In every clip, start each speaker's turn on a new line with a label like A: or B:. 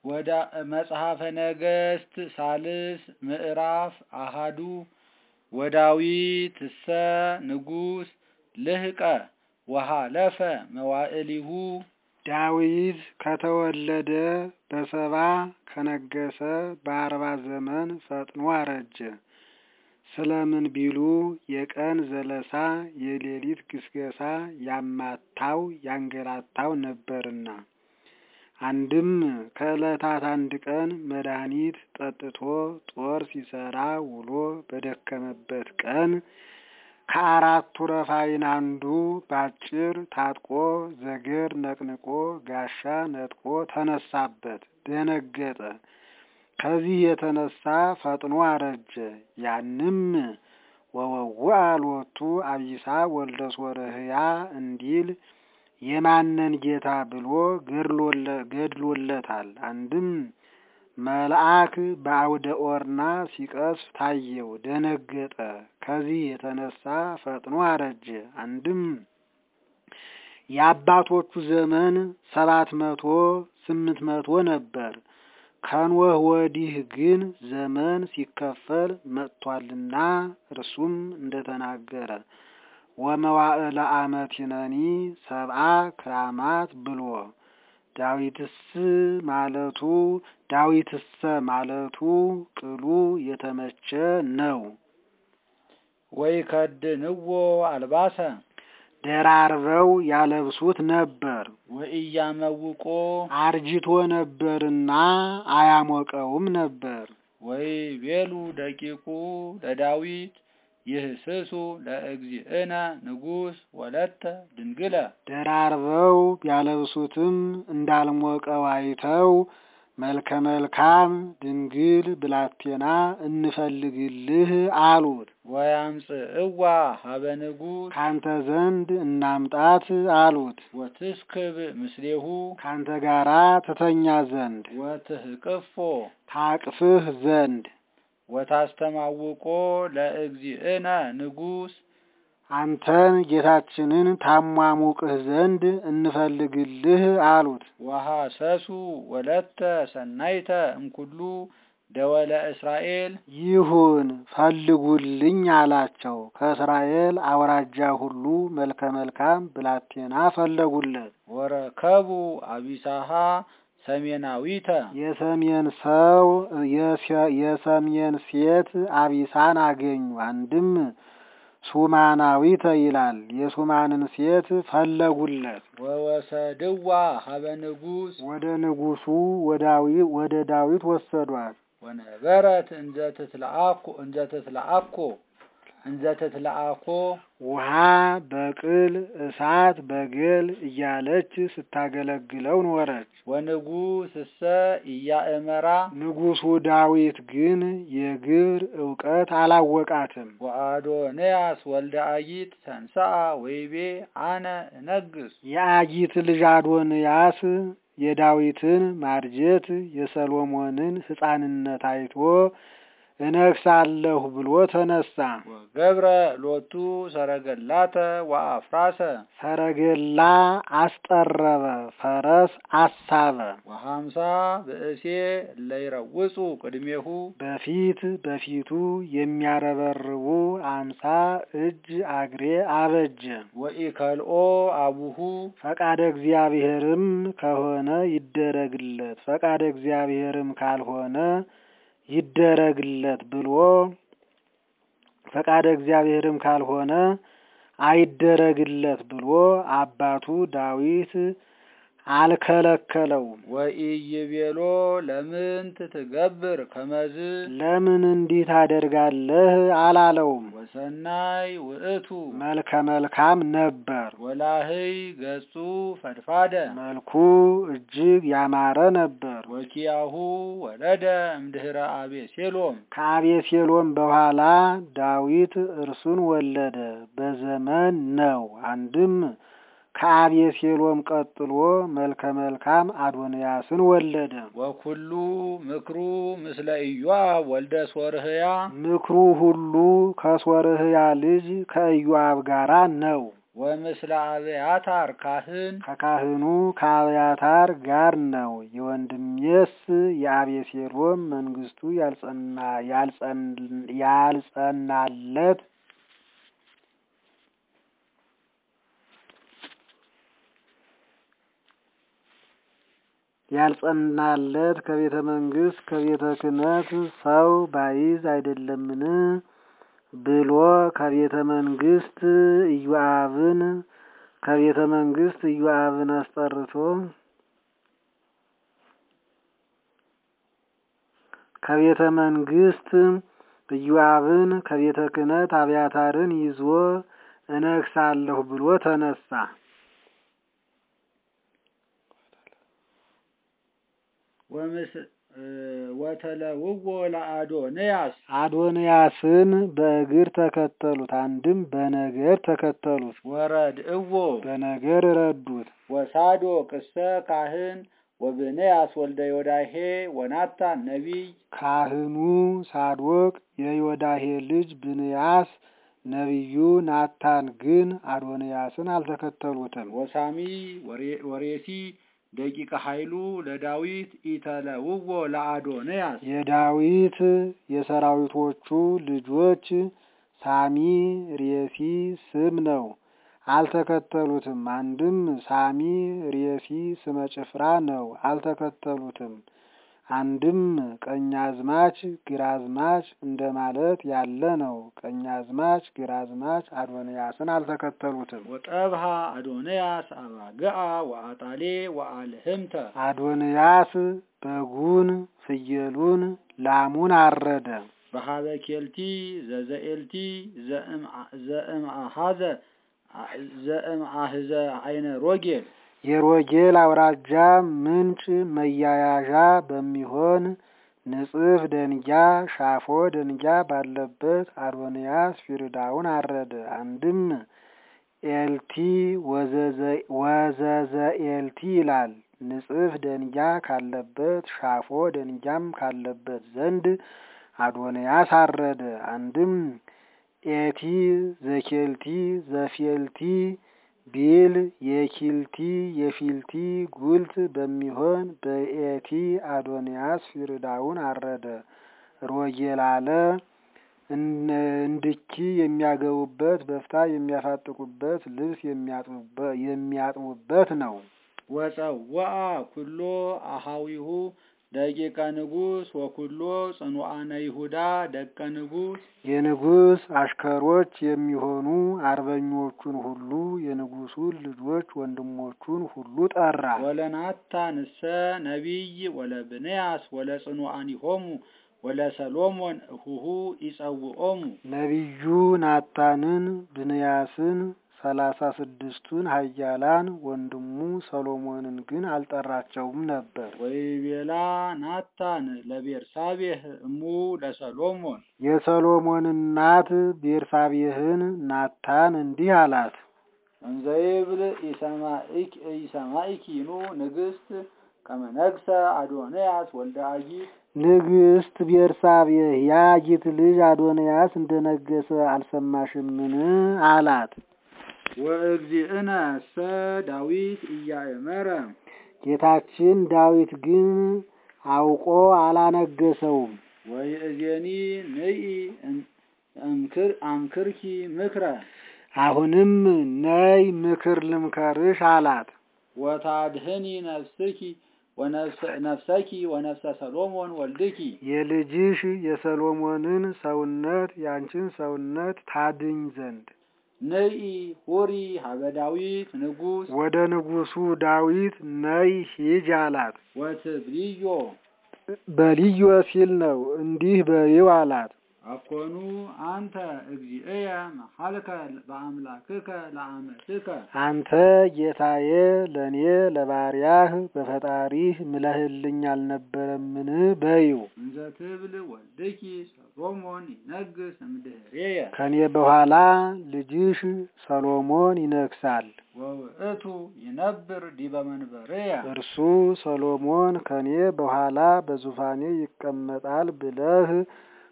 A: ወደ መጽሐፈ ነገሥት ሳልስ ምዕራፍ አሃዱ ወዳዊት እሰ ንጉሥ ልህቀ ወሃለፈ መዋዕሊሁ
B: ዳዊት ከተወለደ በሰባ ከነገሰ በአርባ ዘመን ፈጥኖ አረጀ። ስለምን ቢሉ የቀን ዘለሳ የሌሊት ግስገሳ ያማታው ያንገላታው ነበርና። አንድም ከዕለታት አንድ ቀን መድኃኒት ጠጥቶ ጦር ሲሰራ ውሎ በደከመበት ቀን ከአራቱ ረፋይን አንዱ ባጭር ታጥቆ ዘገር ነቅንቆ ጋሻ ነጥቆ ተነሳበት፣ ደነገጠ። ከዚህ የተነሳ ፈጥኖ አረጀ። ያንም ወወውአ ሎቱ አቢሳ ወልደ ሶርህያ እንዲል የማነን ጌታ ብሎ ገድሎለታል። አንድም መልአክ በአውደ ኦርና ሲቀስፍ ታየው፣ ደነገጠ። ከዚህ የተነሳ ፈጥኖ አረጀ። አንድም የአባቶቹ ዘመን ሰባት መቶ ስምንት መቶ ነበር። ከኖህ ወዲህ ግን ዘመን ሲከፈል መጥቷልና እርሱም እንደተናገረ ወመዋዕለ አመቲነኒ ሰብአ ክራማት ብሎ ዳዊትስ ማለቱ ዳዊትሰ ማለቱ ቅሉ የተመቸ ነው።
A: ወይ ከድንዎ አልባሰ
B: ደራርበው ያለብሱት ነበር።
A: ወኢያመውቆ
B: አርጅቶ ነበርና አያሞቀውም ነበር።
A: ወይ ቤሉ ደቂቁ ለዳዊት ይህስሱ ለእግዚእነ ንጉሥ ወለተ ድንግለ
B: ደራርበው ቢያለብሱትም እንዳልሞቀው አይተው መልከ መልካም ድንግል ብላቴና እንፈልግልህ አሉት።
A: ወያምጽእዋ ሀበ ንጉሥ
B: ካንተ ዘንድ እናምጣት አሉት።
A: ወትስክብ ምስሌሁ
B: ካንተ ጋራ ትተኛ ዘንድ
A: ወትህቅፎ
B: ታቅፍህ ዘንድ
A: ወታስተማውቆ ለእግዚእነ ንጉሥ
B: አንተን ጌታችንን ታሟሙቅህ ዘንድ እንፈልግልህ አሉት።
A: ወሐሰሱ ወለተ ሰናይተ እምኩሉ ደወለ እስራኤል
B: ይሁን ፈልጉልኝ አላቸው። ከእስራኤል አውራጃ ሁሉ መልከ መልካም ብላቴና ፈለጉለት።
A: ወረከቡ አቢሳሃ ሰሜናዊተ
B: የሰሜን ሰው የሰሜን ሴት አቢሳን አገኙ። አንድም ሱማናዊተ ይላል። የሱማንን ሴት ፈለጉለት።
A: ወወሰድዋ ሀበ ንጉሥ
B: ወደ ንጉሱ ወደ ዳዊት ወሰዷት።
A: ወነበረት እንዘ ትትለአኮ እንዘ ትትለአኮ እንዘ ትትለአኮ
B: ውሃ በቅል እሳት በገል እያለች ስታገለግለው ኖረች።
A: ወንጉሥ እሰ ኢያእመራ
B: ንጉሱ ዳዊት ግን የግብር እውቀት አላወቃትም።
A: ወአዶንያስ ወልደ አጊት ተንሥአ ወይቤ አነ እነግስ
B: የአጊት ልጅ አዶንያስ የዳዊትን ማርጀት የሰሎሞንን ሕፃንነት አይቶ እነግሳለሁ ብሎ ተነሳ።
A: ወገብረ ሎቱ ሰረገላተ ወአፍራሰ
B: ሰረገላ አስጠረበ፣ ፈረስ አሳበ።
A: ወሀምሳ ብእሴ እለይረውጹ ቅድሜሁ
B: በፊት በፊቱ የሚያረበርቡ አምሳ እጅ አግሬ አበጀ።
A: ወኢከልኦ አቡሁ
B: ፈቃደ እግዚአብሔርም ከሆነ ይደረግለት፣ ፈቃደ እግዚአብሔርም ካልሆነ ይደረግለት ብሎ ፈቃደ እግዚአብሔርም ካልሆነ አይደረግለት ብሎ አባቱ ዳዊት አልከለከለውም።
A: ወኢይቤሎ ለምንት ትገብር ከመዝ
B: ለምን እንዲህ ታደርጋለህ አላለውም።
A: ወሰናይ ውእቱ
B: መልከ መልካም ነበር።
A: ወላህይ ገጹ ፈድፋደ
B: መልኩ እጅግ ያማረ ነበር።
A: ወኪያሁ ወለደ እምድህረ አቤሴሎም
B: ከአቤሴሎም በኋላ ዳዊት እርሱን ወለደ። በዘመን ነው። አንድም ከአቤሴሎም ቀጥሎ መልከ መልካም አዶንያስን ወለደ።
A: ወኩሉ ምክሩ ምስለ ኢዮአብ ወልደ ሶርህያ
B: ምክሩ ሁሉ ከሶርህያ ልጅ ከኢዮአብ ጋራ ነው።
A: ወምስለ አብያታር ካህን
B: ከካህኑ ከአብያታር ጋር ነው። የወንድሜስ የአቤሴሎም መንግስቱ ያልጸና ያልጸን- ያልጸናለት ያልጸናለት ከቤተ መንግስት ከቤተ ክህነት ሰው ባይዝ አይደለምን ብሎ ከቤተ መንግስት ኢዮአብን ከቤተ መንግስት ኢዮአብን አስጠርቶ ከቤተ መንግስት ኢዮአብን ከቤተ ክህነት አብያታርን ይዞ እነግሳለሁ ብሎ ተነሳ።
A: ወምስ- እ፣ ወተለውዎ ለአዶንያስ
B: አዶንያስን በእግር ተከተሉት፣ አንድም በነገር ተከተሉት።
A: ወረድእዎ
B: በነገር ረዱት።
A: ወሳዶቅ እሰ ካህን ወብንያስ ወልደ ዮዳሄ ወናታን ነቢይ
B: ካህኑ ሳዶቅ የዮዳሄ ልጅ ብንያስ ነቢዩ ናታን ግን አዶንያስን አልተከተሉትም።
A: ወሳሚ ወሬ- ወሬሲ ደቂቀ ኃይሉ ለዳዊት ኢተለውዎ ለአዶንያስ
B: የዳዊት የሰራዊቶቹ ልጆች ሳሚ ሬሲ ስም ነው። አልተከተሉትም። አንድም ሳሚ ሬሲ ስመ ጭፍራ ነው። አልተከተሉትም። አንድም ቀኛዝማች ግራዝማች እንደማለት ያለ ነው። ቀኛዝማች ግራዝማች አዶንያስን አልተከተሉትም።
A: ወጠብሃ አዶንያስ አባግዓ ወአጣሌ ወአልህምተ
B: አዶንያስ በጉን፣ ፍየሉን፣ ላሙን አረደ።
A: በሀበ ኬልቲ ዘዘኤልቲ ዘእምአሃዘ ዘእምአህዘ አይነ ሮጌል
B: የሮጌል አውራጃ ምንጭ መያያዣ በሚሆን ንጽፍ ደንጊያ ሻፎ ደንጊያ ባለበት አዶንያስ ፊርዳውን አረደ። አንድም ኤልቲ ወዘዘ ኤልቲ ይላል። ንጽፍ ደንጊያ ካለበት ሻፎ ደንጊያም ካለበት ዘንድ አዶንያስ አረደ። አንድም ኤቲ ዘኬልቲ ዘፌልቲ ቢል የኪልቲ የፊልቲ ጉልት በሚሆን በኤቲ አዶንያስ ፊርዳውን አረደ። ሮጌል አለ እንድኪ የሚያገቡበት በፍታ የሚያፋጥቁበት ልብስ የሚያጥቡበት ነው።
A: ወፀወአ ኩሎ አሃዊሁ ደቂቀ ንጉስ ወኩሎ ጽኑዓነ ይሁዳ ደቀ ንጉስ
B: የንጉሥ አሽከሮች የሚሆኑ አርበኞቹን ሁሉ የንጉሱን ልጆች ወንድሞቹን ሁሉ ጠራ።
A: ወለናታንሰ ነቢይ ወለብንያስ ወለጽኑዓኒሆሙ ወለሰሎሞን እሁሁ ይጸውዖሙ
B: ነቢዩ ናታንን ብንያስን ሰላሳ ስድስቱን ኃያላን ወንድሙ ሰሎሞንን ግን አልጠራቸውም ነበር።
A: ወይቤላ ናታን ለቤርሳቤህ እሙ ለሰሎሞን
B: የሰሎሞን እናት ቤርሳቤህን ናታን እንዲህ አላት።
A: እንዘይብል ኢሰማኢኪኑ ንግስት ከመነግሰ አዶንያስ ወልደ አጊት
B: ንግስት ቤርሳቤህ የአጊት ልጅ አዶንያስ እንደነገሰ አልሰማሽምን? አላት።
A: ወእግዚእነ ሰ ዳዊት እያእመረ
B: ጌታችን ዳዊት ግን አውቆ አላነገሰውም።
A: ወይእዜኒ ንኢ እምክር አምክርኪ ምክረ
B: አሁንም ነይ ምክር ልምከርሽ አላት።
A: ወታድህኒ ነፍስኪ ነፍሰኪ ወነፍሰ ሰሎሞን ወልድኪ
B: የልጅሽ የሰሎሞንን ሰውነት ያንቺን ሰውነት ታድኝ ዘንድ
A: ንኢ ሁሪ ሀበ ዳዊት ንጉስ
B: ወደ ንጉሱ ዳዊት ነይ ሂጅ አላት።
A: ወትብልዮ
B: በልዮ ሲል ነው እንዲህ በይው አላት።
A: አኮኑ አንተ እግዚእየ መሐልከ በአምላክከ ለአመትከ
B: አንተ ጌታዬ ለእኔ ለባሪያህ በፈጣሪህ ምለህልኝ አልነበረምን? በይው
A: እንዘ ትብል ወልድኪ ሰሎሞን ይነግስ እምድህሬየ
B: ከኔ በኋላ ልጅሽ ሰሎሞን ይነግሳል።
A: ወውእቱ ይነብር ዲበ መንበርየ
B: እርሱ ሰሎሞን ከኔ በኋላ በዙፋኔ ይቀመጣል ብለህ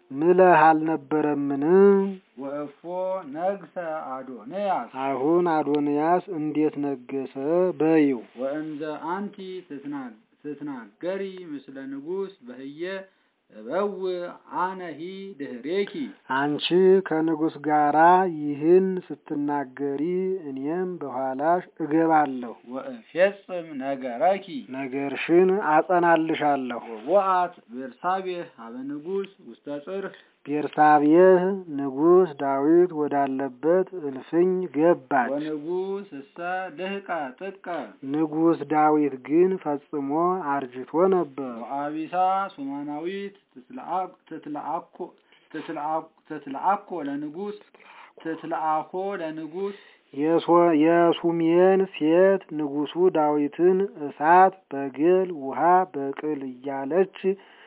B: ምለህ አልነበረምን?
A: ወእፎ ነግሰ አዶንያስ
B: አሁን አዶንያስ እንዴት ነገሰ በይው።
A: ወእንዘ አንቲ ትትና- ትትናገሪ ምስለ ንጉሥ በህየ እበው አነሂ ድህሬኪ
B: አንቺ ከንጉሥ ጋራ ይህን ስትናገሪ እኔም በኋላሽ እገባለሁ፣
A: ወእፌጽም ነገረኪ
B: ነገርሽን አጸናልሻለሁ።
A: ወወአት ቤርሳቤህ ሀበ ንጉሥ ውስተ ጽርህ
B: ቤርሳቤህ ንጉሥ ዳዊት ወዳለበት እልፍኝ ገባች።
A: ወንጉሥ እሰ ልህቀ ጥቀ
B: ንጉሥ ዳዊት ግን ፈጽሞ አርጅቶ ነበር።
A: ወአቢሳ ሱማናዊት ትትለአ- ትትለአኮ ትትለአ- ትትለአኮ ለንጉሥ ትትለአኮ ለንጉሥ
B: የሶ- የሱሜን ሴት ንጉሡ ዳዊትን እሳት በግል ውሃ በቅል እያለች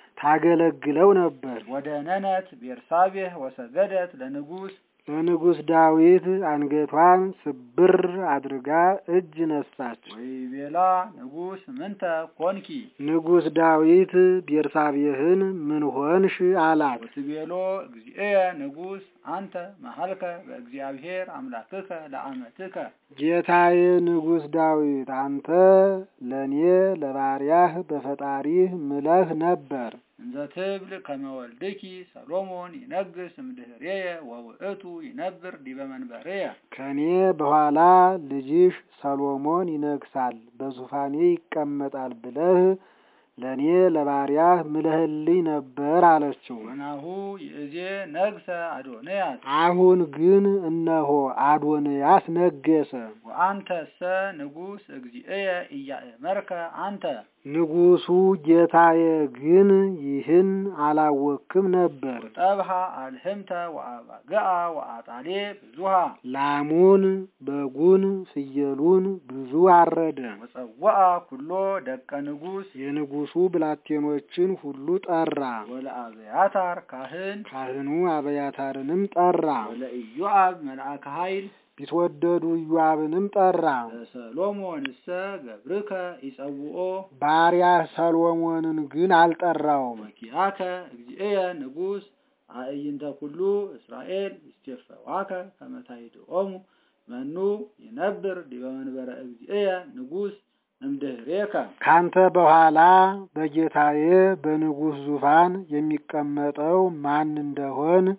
B: ታገለግለው ነበር።
A: ወደ ነነት ቤርሳቤህ ወሰገደት ለንጉሥ
B: ለንጉሥ ዳዊት አንገቷን ስብር አድርጋ እጅ ነሳች።
A: ወይቤላ ንጉሥ ምንተ ኮንኪ
B: ንጉሥ ዳዊት ቤርሳቤህን ምን ሆንሽ አላት።
A: ወትቤሎ እግዚእየ ንጉሥ አንተ መሀልከ በእግዚአብሔር አምላክከ ለአመትከ
B: ጌታዬ ንጉሥ ዳዊት አንተ ለእኔ ለባሪያህ በፈጣሪህ ምለህ ነበር።
A: እንዘ ትብል ከመ ወልድኪ ሰሎሞን ይነግስ እምድህሬየ ወውእቱ ይነብር ዲበ መንበሬየ
B: ከእኔ በኋላ ልጅሽ ሰሎሞን ይነግሳል፣ በዙፋኔ ይቀመጣል ብለህ ለእኔ ለባሪያህ ምለህልኝ ነበር አለችው።
A: ወናሁ ይእዜ ነግሰ አዶንያስ
B: አሁን ግን እነሆ አዶንያስ ነገሰ።
A: ወአንተሰ ንጉሥ እግዚእየ ኢያእመርከ አንተ
B: ንጉሡ ጌታዬ ግን ይህን አላወክም ነበር።
A: ጠብሃ አልህምተ ወአባግዓ ወአጣሌ ብዙሃ
B: ላሙን፣ በጉን፣ ፍየሉን ብዙ አረደ።
A: ወጸወአ ኩሎ ደቀ ንጉሥ
B: የንጉሡ ብላቴኖችን ሁሉ ጠራ።
A: ወለአብያታር ካህን
B: ካህኑ አብያታርንም ጠራ።
A: ወለኢዮአብ መልአከ ኃይል
B: ቢትወደዱ ኢዮአብንም ጠራ።
A: ለሰሎሞንሰ ገብርከ ይጸውኦ
B: ባሪያህ ሰሎሞንን ግን አልጠራውም።
A: ወኪያከ እግዚእየ ንጉሥ አእይንተ ኩሉ እስራኤል ይስቴፈዋከ ከመ ታይድኦሙ መኑ ይነብር ዲበ መንበረ እግዚእየ ንጉሥ እምድህሬከ
B: ካንተ በኋላ በጌታዬ በንጉሥ ዙፋን የሚቀመጠው ማን እንደሆን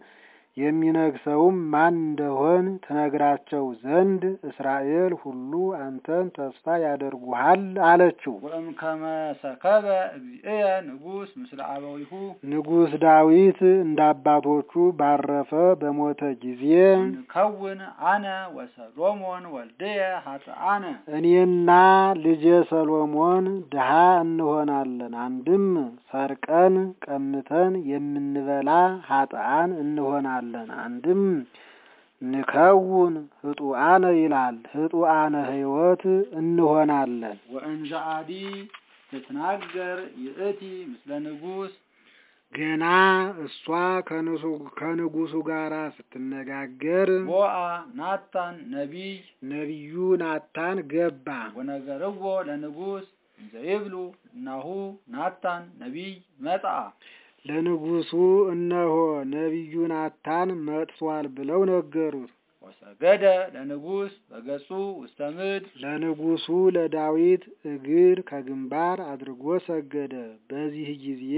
B: የሚነግሰውም ማን እንደሆን ትነግራቸው ዘንድ እስራኤል ሁሉ አንተን ተስፋ ያደርጉሃል አለችው።
A: ወእምከመ ሰከበ እግዚእየ ንጉሥ ምስለ አበዊሁ
B: ንጉሥ ዳዊት እንደ አባቶቹ ባረፈ በሞተ ጊዜ
A: ንከውን አነ ወሰሎሞን ወልድየ ኃጥአነ
B: እኔና ልጄ ሰሎሞን ድሃ እንሆናለን። አንድም ሰርቀን ቀምተን የምንበላ ኃጥአን እንሆናለን። አንድም ንከውን ህጡአነ ይላል። ህጡአነ ሕይወት እንሆናለን።
A: ወእንዘ አዲ ትትናገር ይእቲ ምስለ ንጉሥ
B: ገና እሷ ከንሱ- ከንጉሱ ጋር ስትነጋገር
A: ቦአ ናታን ነቢይ
B: ነቢዩ ናታን ገባ።
A: ወነገርዎ ለንጉሥ እንዘ ይብሉ እናሁ ናታን ነቢይ መጽአ
B: ለንጉሱ እነሆ ነቢዩ ናታን መጥቷል ብለው ነገሩት።
A: ወሰገደ ለንጉሥ በገጹ ውስተ ምድር
B: ለንጉሱ ለዳዊት እግር ከግንባር አድርጎ ሰገደ። በዚህ ጊዜ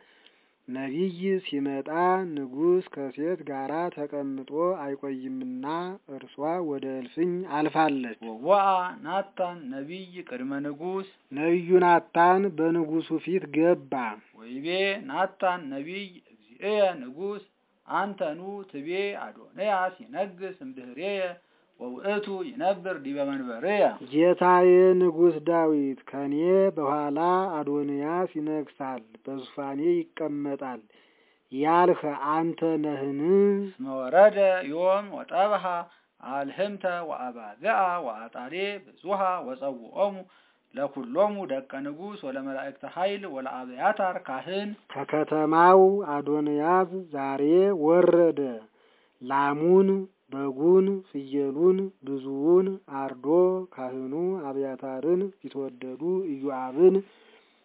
B: ነቢይ ሲመጣ ንጉሥ ከሴት ጋር ተቀምጦ አይቆይምና እርሷ ወደ እልፍኝ አልፋለች።
A: ወቦአ ናታን ነቢይ ቅድመ ንጉሥ
B: ነቢዩ ናታን በንጉሱ ፊት ገባ።
A: ወይቤ ናታን ነቢይ እግዚእየ ንጉሥ አንተኑ ትቤ አዶንያስ ይነግስ እምድህሬየ ወውእቱ ይነብር ዲበ መንበሬየ
B: ጌታዬ ንጉሥ ዳዊት ከኔ በኋላ አዶንያስ ይነግሳል፣ በዙፋኔ ይቀመጣል ያልህ አንተ ነህን?
A: እስመ ወረደ ዮም ወጠብሃ አልህምተ ወአባግዓ ወአጣሌ ብዙሃ ወጸውዖሙ ለኩሎሙ ደቀ ንጉሥ ወለመላእክተ ኃይል ወለአብያታር ካህን
B: ከከተማው አዶንያስ ዛሬ ወረደ። ላሙን፣ በጉን፣ ፍየሉን ብዙውን አርዶ ካህኑ አብያታርን ቢትወደዱ ኢዮአብን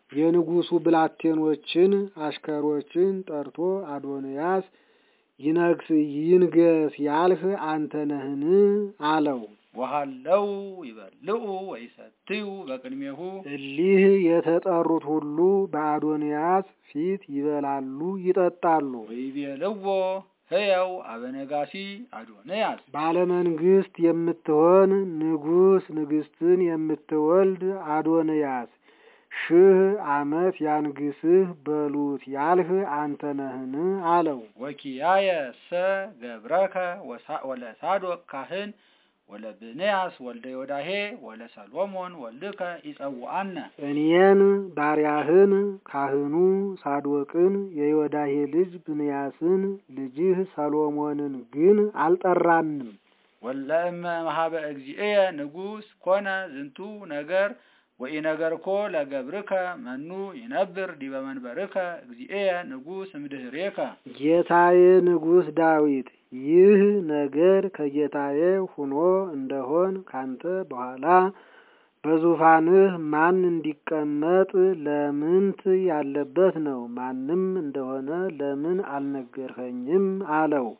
B: የንጉሱ ብላቴኖችን አሽከሮችን ጠርቶ አዶንያስ ይነግስ ይንገስ ያልህ አንተ ነህን? አለው።
A: ወሃለው ይበልዑ ወይሰትዩ በቅድሜሁ
B: እሊህ የተጠሩት ሁሉ በአዶንያስ ፊት ይበላሉ ይጠጣሉ።
A: ወይቤልዎ ሕያው አበነጋሲ አዶንያስ
B: ባለመንግስት የምትሆን ንጉስ ንግስትን የምትወልድ አዶንያስ ሺህ ዓመት ያንግስህ በሉት ያልህ አንተ ነህን? አለው።
A: ወኪያየ ሰ ገብረከ ወሳ- ወለሳዶቅ ካህን ወለብንያስ ወልደ ዮዳሄ ወለሰሎሞን ወልድከ ይጸውዐነ
B: እኔን ባሪያህን ካህኑ ሳዶቅን የዮዳሄ ልጅ ብንያስን ልጅህ ሰሎሞንን ግን አልጠራንም።
A: ወለእመ መሀበ እግዚእየ ንጉሥ ኮነ ዝንቱ ነገር ወኢነገርኮ ለገብርከ መኑ ይነብር ዲበ መንበርከ እግዚእየ ንጉሥ እምድኅሬከ
B: ጌታዬ ንጉሥ ዳዊት ይህ ነገር ከጌታዬ ሁኖ እንደሆን ካንተ በኋላ በዙፋንህ ማን እንዲቀመጥ ለምንት ያለበት ነው? ማንም እንደሆነ ለምን አልነገርኸኝም? አለው።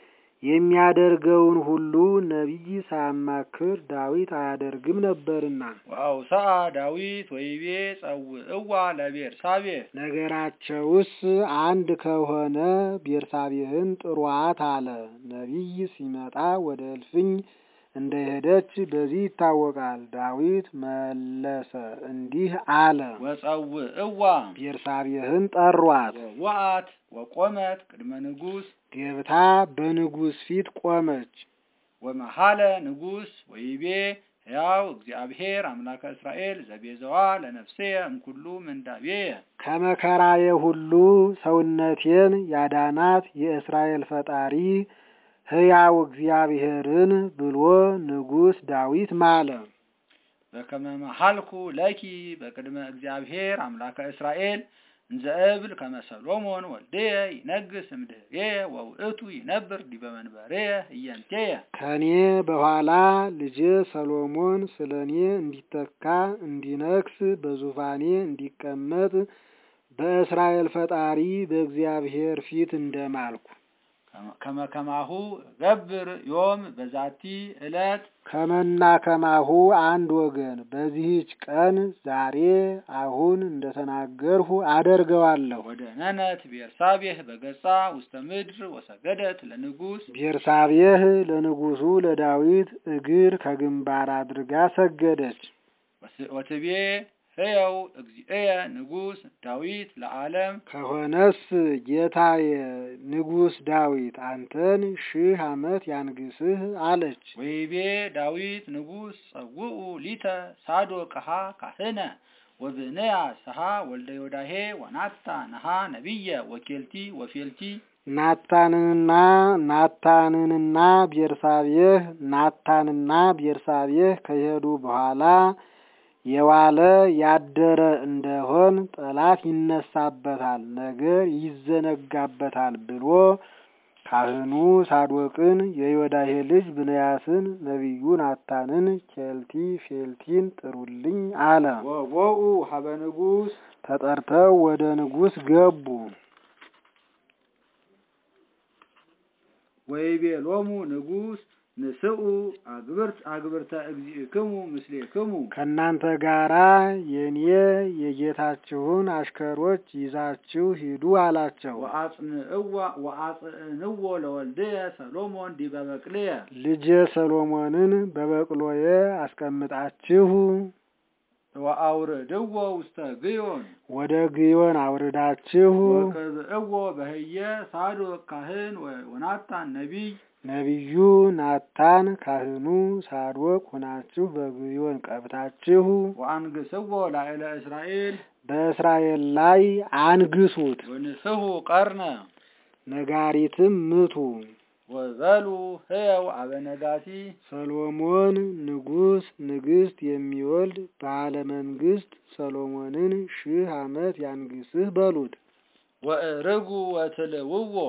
B: የሚያደርገውን ሁሉ ነቢይ ሳያማክር ዳዊት አያደርግም ነበርና።
A: ወአውሰአ ዳዊት ወይቤ ጸውዕዋ ለቤርሳቤህ
B: ነገራቸውስ አንድ ከሆነ ቤርሳቤህን ጥሯት አለ። ነቢይ ሲመጣ ወደ እልፍኝ እንደሄደች በዚህ ይታወቃል። ዳዊት መለሰ እንዲህ አለ፣
A: ወጸውዕዋ
B: ቤርሳቤህን ጠሯት።
A: ወወአት ወቆመት ቅድመ ንጉሥ
B: ገብታ በንጉሥ ፊት ቆመች።
A: ወመሃለ ንጉሥ ወይቤ ሕያው እግዚአብሔር አምላከ እስራኤል ዘቤዘዋ ለነፍሴየ እምኩሉ ምንዳቤየ
B: ከመከራዬ ሁሉ ሰውነቴን ያዳናት የእስራኤል ፈጣሪ ሕያው እግዚአብሔርን ብሎ ንጉሥ ዳዊት ማለ።
A: በከመ መሃልኩ ለኪ በቅድመ እግዚአብሔር አምላከ እስራኤል እንዘ እብል ከመ ሰሎሞን ወልድየ ይነግስ እምድኅሬየ ወውእቱ ይነብር ዲበ መንበሬየ እየንቴየ
B: ከኔ በኋላ ልጄ ሰሎሞን ስለ እኔ እንዲተካ እንዲነግስ በዙፋኔ እንዲቀመጥ በእስራኤል ፈጣሪ በእግዚአብሔር ፊት እንደማልኩ
A: ከመ ከማሁ ገብር ዮም በዛቲ ዕለት
B: ከመና ከማሁ አንድ ወገን በዚህች ቀን ዛሬ አሁን እንደተናገርሁ አደርገዋለሁ።
A: ወደ ነነት ቤርሳቤህ በገጻ ውስተ ምድር ወሰገደት ለንጉሥ
B: ቤርሳቤህ ለንጉሡ ለዳዊት እግር ከግንባር አድርጋ ሰገደች።
A: ወስ- ወትቤ ሕያው እግዚእየ ንጉሥ ዳዊት ለዓለም
B: ከሆነስ ጌታዬ ንጉሥ ዳዊት አንተን ሺህ ዓመት ያንግስህ አለች።
A: ወይቤ ዳዊት ንጉሥ ጸውኡ ሊተ ሳዶቅሃ ካህነ ወብንያስ ሰሃ ወልደ ዮዳሄ ወናታ ነሃ ነቢየ ወኬልቲ ወፌልቲ
B: ናታንንና ናታንንና ቤርሳቤህ ናታንና ቤርሳቤህ ከሄዱ በኋላ የዋለ ያደረ እንደሆን ጠላት ይነሳበታል፣ ነገር ይዘነጋበታል ብሎ ካህኑ ሳዶቅን የዮዳሄ ልጅ ብንያስን ነቢዩ ናታንን ኬልቲ ፌልቲን ጥሩልኝ አለ።
A: ወቦኡ ሀበ ንጉሥ
B: ተጠርተው ወደ ንጉሥ ገቡ።
A: ወይቤሎሙ ንጉሥ ንስኡ አግብርት አግብርተ እግዚእክሙ ምስሌክሙ
B: ከእናንተ ጋራ የኔ የጌታችሁን አሽከሮች ይዛችሁ ሂዱ አላቸው።
A: ወአጽንዕዋ ወአጽንዕዎ ለወልድየ ሰሎሞን ዲበ በቅልየ
B: ልጄ ሰሎሞንን በበቅሎዬ አስቀምጣችሁ
A: ወአውርድዎ ውስተ ግዮን
B: ወደ ግዮን አውርዳችሁ
A: ወቅብዕዎ በህየ ሳዶቅ ካህን ወ- ወናታን ነቢይ
B: ነቢዩ ናታን ካህኑ ሳዶቅ ሆናችሁ በግዮን ቀብታችሁ
A: ወአንግስዎ ላዕለ እስራኤል
B: በእስራኤል ላይ አንግሱት፣
A: ወንስሑ ቀርነ
B: ነጋሪትም ምቱ።
A: ወበሉ ሕያው አበነጋሲ
B: ሰሎሞን ንጉሥ ንግሥት የሚወልድ ባለ መንግስት ሰሎሞንን ሺህ ዓመት ያንግስህ በሉት።
A: ወእርጉ ወትልውዎ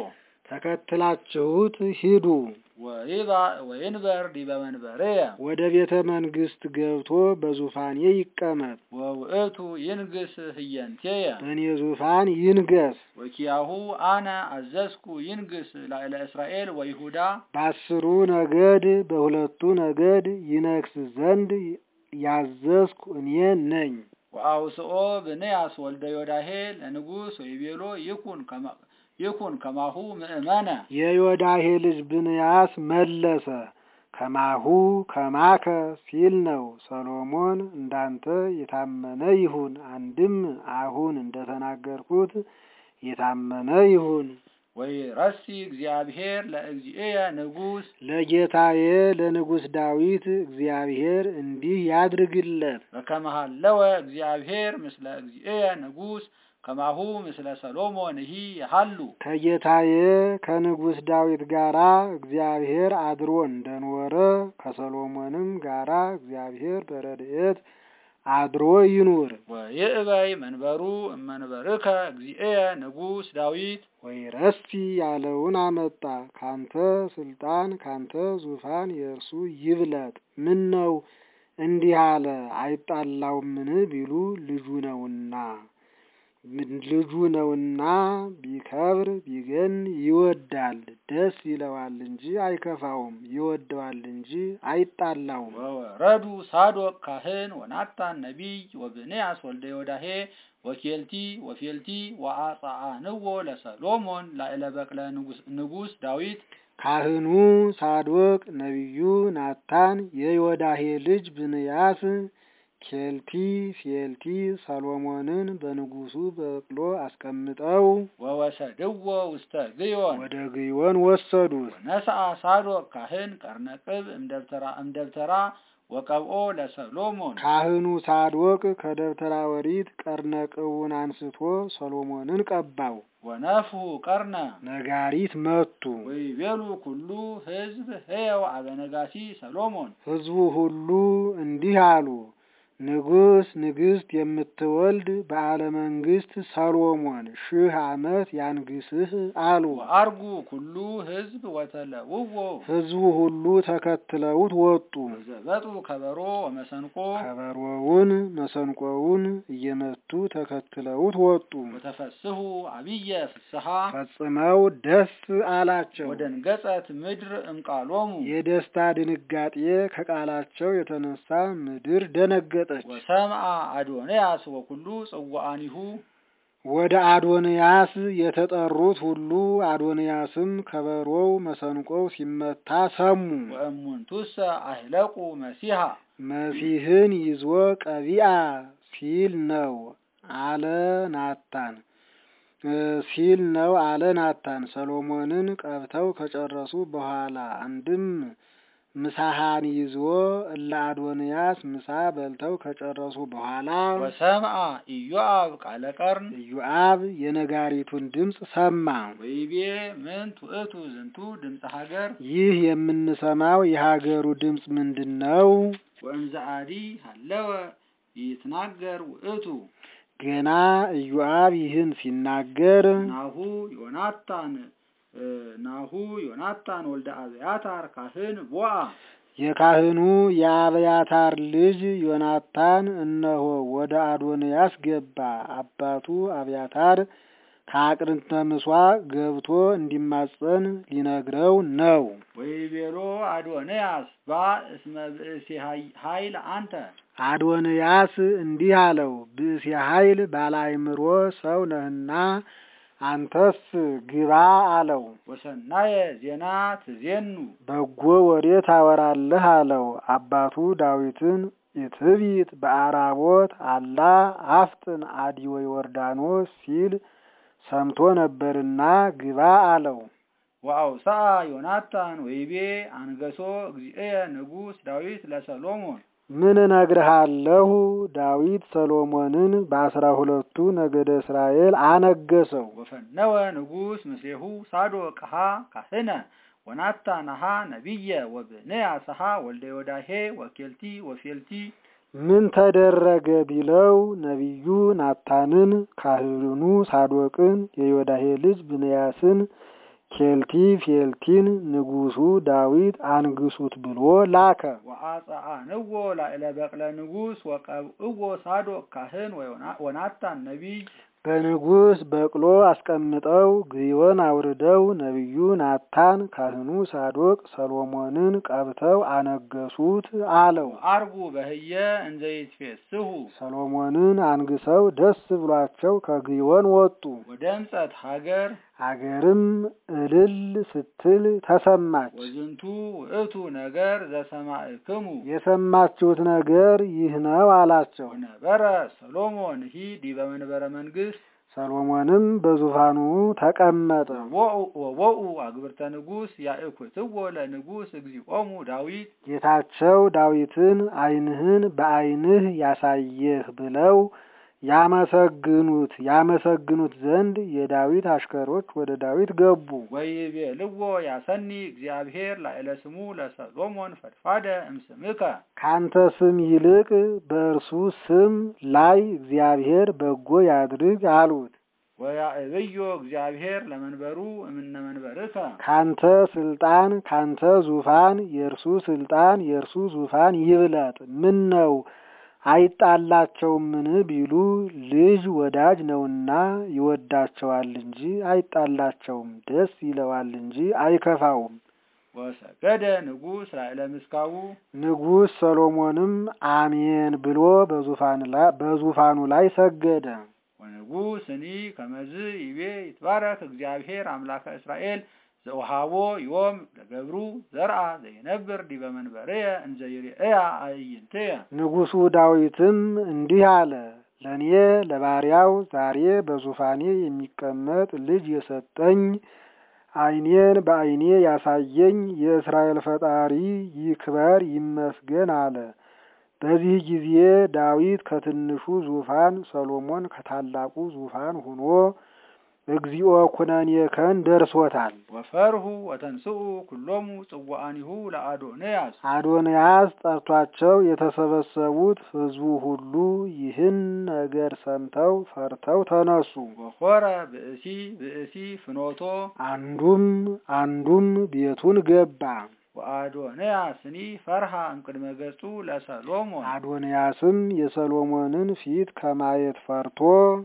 B: ተከትላችሁት ሂዱ።
A: ወይባ ወይንበር ዲበ መንበርየ
B: ወደ ቤተ መንግስት ገብቶ በዙፋኔ ይቀመጥ፣
A: ወውእቱ ይንግስ ህየንቴየ
B: በእኔ ዙፋን ይንገስ።
A: ወኪያሁ አነ አዘዝኩ ይንግስ ላዕለ እስራኤል ወይሁዳ
B: በአስሩ ነገድ በሁለቱ ነገድ ይነግስ ዘንድ ያዘዝኩ እኔ ነኝ።
A: ወአውስኦ ብንያስ ወልደ ዮዳሄ ለንጉስ ወይቤሎ ይኩን ከማ ይኩን ከማሁ ምእመነ
B: የዮዳሄ ልጅ ብንያስ መለሰ ከማሁ ከማከ ሲል ነው። ሰሎሞን እንዳንተ የታመነ ይሁን፣ አንድም አሁን እንደተናገርኩት የታመነ ይሁን።
A: ወይ ረሲ እግዚአብሔር ለእግዚእየ ንጉስ
B: ለጌታዬ ለንጉሥ ዳዊት እግዚአብሔር እንዲህ ያድርግለት።
A: በከመሃለወ እግዚአብሔር ምስለ እግዚእየ ንጉስ ከማሁ ምስለ ሰሎሞን ይሂ ያሃሉ
B: ከጌታዬ ከንጉሥ ዳዊት ጋራ እግዚአብሔር አድሮ እንደኖረ ከሰሎሞንም ጋራ እግዚአብሔር በረድኤት አድሮ ይኑር።
A: ወይእበይ መንበሩ እመንበርከ እግዚእየ ንጉስ ዳዊት
B: ወይ ረስቲ ያለውን አመጣ። ካንተ ስልጣን ካንተ ዙፋን የእርሱ ይብለጥ። ምን ነው እንዲህ አለ አይጣላውምን ቢሉ ልጁ ነውና ልጁ ነውና ቢከብር ቢገን ይወዳል፣ ደስ ይለዋል እንጂ አይከፋውም፣ ይወደዋል እንጂ አይጣላውም።
A: ወወረዱ ሳዶቅ ካህን ወናታን ነቢይ ወብንያስ ወልደ ዮዳሄ ወኬልቲ ወፌልቲ ወአጽአንዎ ለሰሎሞን ላዕለ በቅለ ንጉስ ዳዊት
B: ካህኑ ሳዶቅ፣ ነቢዩ ናታን፣ የዮዳሄ ልጅ ብንያስ ኬልቲ ፌልቲ ሰሎሞንን በንጉሱ በቅሎ አስቀምጠው
A: ወወሰድዎ ውስተ ግዮን
B: ወደ ግዮን ወሰዱት።
A: ነስአ ሳዶቅ ካህን ቀርነቅብ እምደብተራ እምደብተራ ወቀብኦ ለሰሎሞን
B: ካህኑ ሳዶቅ ከደብተራ ወሪት ቀርነቅቡን አንስቶ ሰሎሞንን ቀባው።
A: ወነፍሁ ቀርነ
B: ነጋሪት መቱ።
A: ወይቤሉ ኩሉ ህዝብ ህየው አበነጋሲ ሰሎሞን
B: ሕዝቡ ሁሉ እንዲህ አሉ፣ ንጉሥ ንግሥት የምትወልድ በዓለ መንግሥት ሰሎሞን ሺህ ዓመት ያንግስህ አሉ።
A: ወአርጉ ኩሉ ህዝብ ወተለውዎ
B: ሕዝቡ ሁሉ ተከትለውት ወጡ።
A: ወዘበጡ ከበሮ ወመሰንቆ
B: ከበሮውን መሰንቆውን እየመቱ ተከትለውት ወጡ።
A: ወተፈስሑ አብየ ፍስሐ
B: ፈጽመው ደስ አላቸው።
A: ወደንገጸት ምድር እምቃሎሙ
B: የደስታ ድንጋጤ ከቃላቸው የተነሳ ምድር ደነገጠች።
A: ወሰምአ አዶንያስ ወኩሉ ጽዋአኒሁ
B: ወደ አዶንያስ የተጠሩት ሁሉ አዶንያስም ከበሮው መሰንቆው ሲመታ ሰሙ።
A: ወእሙንቱሰ አህለቁ መሲሐ
B: መሲህን ይዞ ቀቢአ ሲል ነው አለ ናታን ሲል ነው አለ ናታን። ሰሎሞንን ቀብተው ከጨረሱ በኋላ አንድም ምሳሃን ይዞ እለ አዶንያስ ምሳ በልተው ከጨረሱ በኋላ
A: ወሰምአ ኢዮአብ ቃለ ቀርን
B: ኢዮአብ የነጋሪቱን ድምፅ ሰማ።
A: ወይቤ ምን ትእቱ ዝንቱ ድምፀ ሀገር
B: ይህ የምንሰማው የሀገሩ ድምፅ ምንድን ነው?
A: ወእምዘአዲ ሀለወ ይትናገር ውእቱ
B: ገና ኢዮአብ ይህን ሲናገር
A: ናሁ ዮናታን ናሁ ዮናታን ወልደ አብያታር ካህን ቦአ
B: የካህኑ የአብያታር ልጅ ዮናታን እነሆ ወደ አዶንያስ ገባ። አባቱ አብያታር ከአቅርንተ ምሷ ገብቶ እንዲማጸን ሊነግረው ነው።
A: ወይቤሎ አዶንያስ ባ እስመ ብእሲ ኃይል አንተ
B: አዶንያስ እንዲህ አለው፣ ብእሲ ኃይል ባላይምሮ ሰው ነህና አንተስ ግባ አለው።
A: ወሰናየ ዜና ትዜኑ
B: በጎ ወሬ ታወራለህ አለው። አባቱ ዳዊትን ኢትቢት በአራቦት አላ አፍጥን አዲወ ዮርዳኖስ ሲል ሰምቶ ነበርና ግባ አለው።
A: ወአውስአ ዮናታን ወይቤ አንገሶ እግዚእየ ንጉሥ ዳዊት ለሰሎሞን
B: ምን እነግርሃለሁ፣ ዳዊት ሰሎሞንን በአስራ ሁለቱ ነገደ እስራኤል አነገሰው።
A: ወፈነወ ንጉሥ ምስሌሁ ሳዶቅሃ ካህነ ወናታንሃ ነቢየ ወብንያስሃ ወልደ ዮዳሄ ወኬልቲ ወፌልቲ
B: ምን ተደረገ ቢለው ነቢዩ ናታንን፣ ካህኑ ሳዶቅን፣ የዮዳሄ ልጅ ብንያስን፣ ኬልቲ ፌልቲን ንጉሱ ዳዊት አንግሱት ብሎ ላከ።
A: ወአጽአንዎ ላዕለ በቅለ ንጉሥ ወቀብእዎ ሳዶቅ ካህን ወናታን ነቢይ
B: በንጉስ በቅሎ አስቀምጠው ግዮን አውርደው ነቢዩ ናታን ካህኑ ሳዶቅ ሰሎሞንን ቀብተው አነገሱት አለው።
A: አርጉ በህየ እንዘ ይትፌስሑ
B: ሰሎሞንን አንግሰው ደስ ብሏቸው ከግዮን ወጡ።
A: ወደምጸት ሀገር
B: አገርም እልል ስትል ተሰማች።
A: ወዝንቱ ውእቱ ነገር ዘሰማዕክሙ
B: የሰማችሁት ነገር ይህ ነው አላቸው።
A: ወነበረ ሰሎሞን ሂ ዲበ መንበረ መንግስት
B: ሰሎሞንም በዙፋኑ ተቀመጠ።
A: ወቦኡ አግብርተ ንጉሥ ያእኩትዎ ለንጉሥ እግዚኦሙ ዳዊት
B: ጌታቸው ዳዊትን ዓይንህን በዓይንህ ያሳየህ ብለው ያመሰግኑት ያመሰግኑት ዘንድ የዳዊት አሽከሮች ወደ ዳዊት ገቡ።
A: ወይቤልዎ ያሰኒ እግዚአብሔር ላዕለ ስሙ ለሰሎሞን ፈድፋደ እምስምከ
B: ካንተ ስም ይልቅ በእርሱ ስም ላይ እግዚአብሔር በጎ ያድርግ አሉት።
A: ወያዕብዮ እግዚአብሔር ለመንበሩ እምነ መንበርከ
B: ካንተ ስልጣን ካንተ ዙፋን የእርሱ ስልጣን የእርሱ ዙፋን ይብለጥ። ምን ነው አይጣላቸውምን ቢሉ ልጅ ወዳጅ ነውና ይወዳቸዋል እንጂ አይጣላቸውም፣ ደስ ይለዋል እንጂ አይከፋውም።
A: ወሰገደ ንጉሥ ላዕለ ምስካቡ
B: ንጉሥ ሰሎሞንም አሜን ብሎ በዙፋኑ ላይ ሰገደ።
A: ወንጉሥኒ ከመዝ ይቤ ይትባረክ እግዚአብሔር አምላከ እስራኤል ዘውሃቦ ዮም ለገብሩ ዘርአ ዘይነብር ዲበ መንበርየ እንዘ ይርእያ አዕይንትየ
B: ንጉሡ ዳዊትም እንዲህ አለ። ለእኔ ለባሪያው ዛሬ በዙፋኔ የሚቀመጥ ልጅ የሰጠኝ ዓይኔን በዓይኔ ያሳየኝ የእስራኤል ፈጣሪ ይክበር ይመስገን አለ። በዚህ ጊዜ ዳዊት ከትንሹ ዙፋን፣ ሰሎሞን ከታላቁ ዙፋን ሆኖ እግዚኦ ኩነኔከን ደርሶታል።
A: ወፈርሁ ወተንስኡ ኩሎሙ ጽዋአኒሁ ለአዶንያስ
B: አዶንያስ ጠርቷቸው የተሰበሰቡት ሕዝቡ ሁሉ ይህን ነገር ሰምተው ፈርተው ተነሱ።
A: ወኮረ ብእሲ ብእሲ ፍኖቶ
B: አንዱም አንዱም ቤቱን ገባ።
A: ወአዶንያስኒ ፈርሃ እምቅድመ ገጹ ለሰሎሞን
B: አዶንያስም የሰሎሞንን ፊት ከማየት ፈርቶ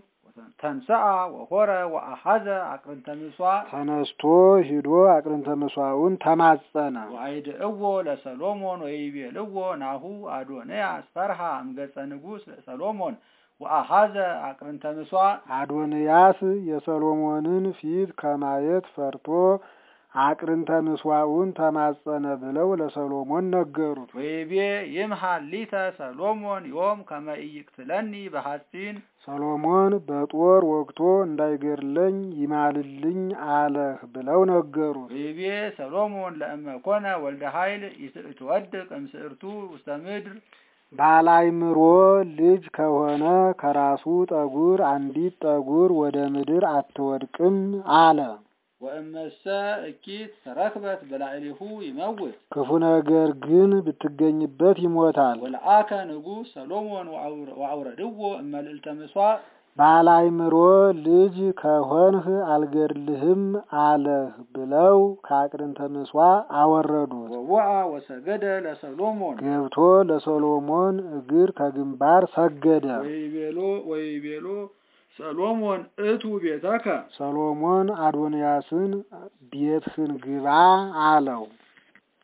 A: ተንሰአ ወሆረ ወአሐዘ አቅርንተ ምሥዋዕ
B: ተነስቶ ሂዶ አቅርንተ ምሥዋዕውን ተማጸነ።
A: ወአይድእዎ ለሰሎሞን ወይቤልዎ ናሁ አዶንያስ ፈርሃ እምገጸ ንጉሥ ለሰሎሞን ወአሐዘ አቅርንተ ምሥዋዕ
B: አዶንያስ የሰሎሞንን ፊት ከማየት ፈርቶ አቅርንተ ምሥዋዕውን ተማጸነ ብለው ለሰሎሞን ነገሩት።
A: ወይቤ ይምሃል ሊተ ሰሎሞን ዮም ከመ ኢይቅትለኒ በሐጺን
B: ሰሎሞን በጦር ወግቶ እንዳይገድለኝ ይማልልኝ አለህ ብለው ነገሩት።
A: ወይቤ ሰሎሞን ለእመ ኮነ ወልደ ኃይል ይትወድቅ እምስዕርቱ ውስተ ምድር
B: ባላይምሮ ልጅ ከሆነ ከራሱ ጠጉር አንዲት ጠጉር ወደ ምድር አትወድቅም አለ።
A: ወእመሰ እኪት ተረክበት በላዕሊሁ ይመውት
B: ክፉ ነገር ግን ብትገኝበት ይሞታል።
A: ወለአከ ንጉሥ ሰሎሞን ወአውረድዎ እመልዕልተ ምሥዋዕ
B: ባላይምሮ ልጅ ከሆንህ አልገድልህም አለህ ብለው ከአቅርንተ ምሥዋዕ አወረዱት።
A: ወወአ ወሰገደ ለሰሎሞን
B: ገብቶ ለሰሎሞን እግር ከግንባር ሰገደ።
A: ወይቤሎ ወይቤሎ ሰሎሞን እቱ ቤተከ
B: ሰሎሞን አዶንያስን ቤትህን ግባ አለው።